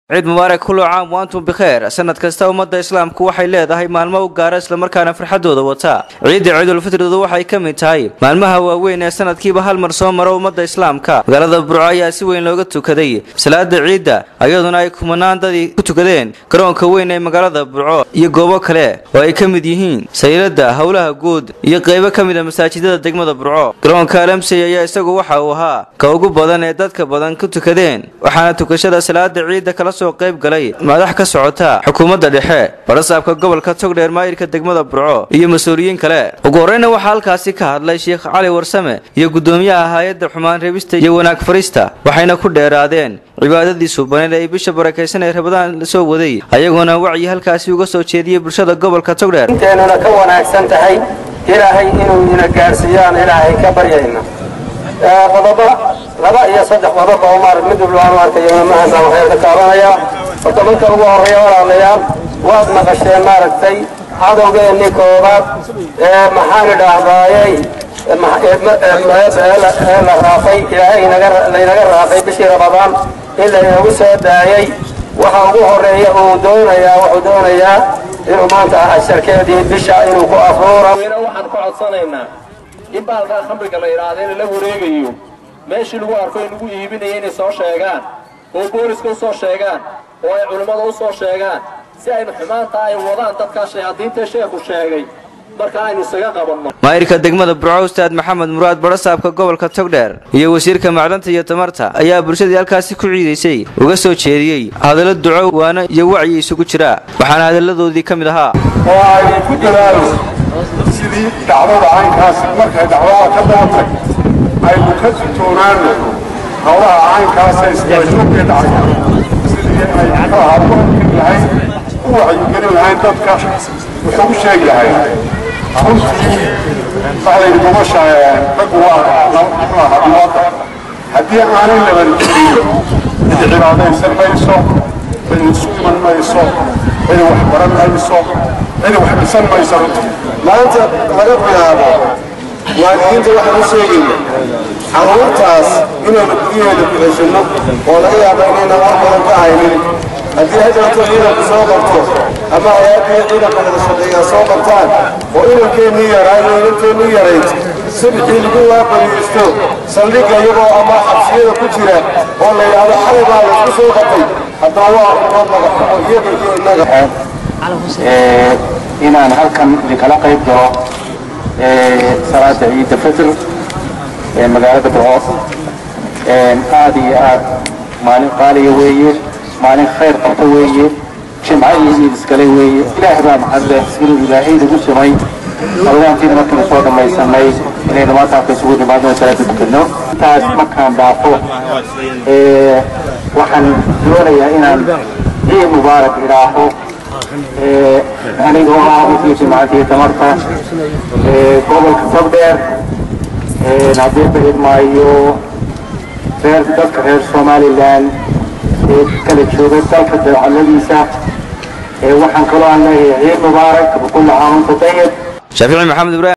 ciid mubaarak kullu caam wa antum bikheer sanad kasta ummadda islaamku waxay leedahay maalmo u gaara islamarkaana farxadooda wata ciidda ciidulfitridu waxay ka mid tahay maalmaha waaweyn ee sanadkiiba hal mar soo maro ummadda islaamka magaalada burco ayaa si weyn looga tukaday salaada ciidda iyaduna ay kumanaan dadii ku tukadeen garoonka weyn ee magaalada burco iyo goobo kale oo ay ka mid yihiin sayladda howlaha guud iyo qeybo ka mid a masaajidada degmada burco garoonka alamsey ayaa isagu waxa uu ahaa ka ugu badan ee dadka badan ku tukadeen waxaana tukashada salaada ciidda kala soo qayb galay madax ka socota xukuumadda dhexe barasaabka gobolka togdheer maayirka degmada burco iyo mas-uuliyiin kale ugu horreyna waxaa halkaasi ka hadlay sheekh cali warsame iyo guddoomiyaha hay-adda xumaan reebista iyo wanaag farista waxayna ku dheeraadeen cibaadadii suubaneed ee ay bisha barakaysan ee rabadaan la soo waday ayagoona wacyi halkaasi uga soo jeediyey bulshada gobolka togdheer inteenuna ka wanaagsan tahay ilaahay inuu ina gaarsiiyaan ilaahay ka baryayna qodobo laba iyo saddex qodob oo maar mid walba aan arkayo imahaasa waxaan ka taabanayaa horta marka ugu horreeya walaalayaal waad maqasheen maaragtay cadowgeennii koobaad ee maxaan idhaahdaayey ee la raafay ilaahay laynaga raafay bishii rabadaan in laynagu soo daayey waxa ugu horreeya uu doonayaa wuxuu doonayaa inuu maanta asharkeedii bisha inuu ku afuuro waxaan ka codsanaynaa in baalkaa khamriga la idhaahda in la wareegayo meeshii lagu arko in lagu iibinaya inay soo sheegaan oo booliska u soo sheegaan oo ay culimmada u soo sheegaan si aynu xumaanta ay wadaan dadkaa shayaadiintae sheekhu sheegay marka aynu isaga qabanno maayirka degmada burco ustaad maxamed muraad barasaabka gobolka togdheer iyo wasiirka macdanta iyo tamarta ayaa bulshadii halkaasi ku ciidaysay uga soo jeediyey hadallo duco waano iyo wacyi isugu jira waxaana hadalladoodii ka mid ahaa oo ay ku dadaalo sidii dhacdada caynkaas markay dhacdada ka daatay aynu ka tutoonaano howlaha caynkaasa isgaashoogkee dhacay sidii ay muxuu ahaa ku arkin lahayn u wacyigelin lahayn dadka wuxuu u sheegi lahay runtii waxdaynu nolosha raggu waa muxuu ahaa ummadda haddii aanay labanjiriyo cid cibaadaysan mayso cid isu iman mayso cid wax baran mayso cid wax dhisan mayso runtii maanta laga bilaabo waalidiinta waxaan u sheegayna carruurtaas inaynu guryaheeda ku ceshanno oo laga yaabo inaynan wax badan ka haynin haddii haddanto ciidanku soo qabto ama ayaabihii ciidanka wada shaqeeyaa soo qabtaan oo inankeenii yaraa iyo inankeenii yarayd subxii lagu waabariisto saldhigga iyagoo ama xabsiyada ku jira oo la yidhaahdo xalay baa laysku soo qabtay haddana waa ummad magaxumo iyaga iyo innaga inaan halkan idinkala qayb galo salaada ciidda fitr ee magaalada burco aad iyo aad maalin qaaliya weeye maalin khayr qabta weeye jimco iyo ciid iskale weeye ilaah baa maxadle inuu ilaahay nagu sumay rabadaantiina markaynu soo dhammaysanay inaynu maanta halka isugu nimaadno salaada tukadno intaas markaan dhaafo waxaan doonayaa inaan ciid mubaarak idhaaho anigoo ah wasiirka macantiga tamarta gobolka togdheer haddii barid maayo reer dadka reer somalilan ee kala jooga dalka dawcadladiisa waxaan kaloo aan leeyahay ciid mubaarak kulla caam anta tayib shaafici maxamed ibrahim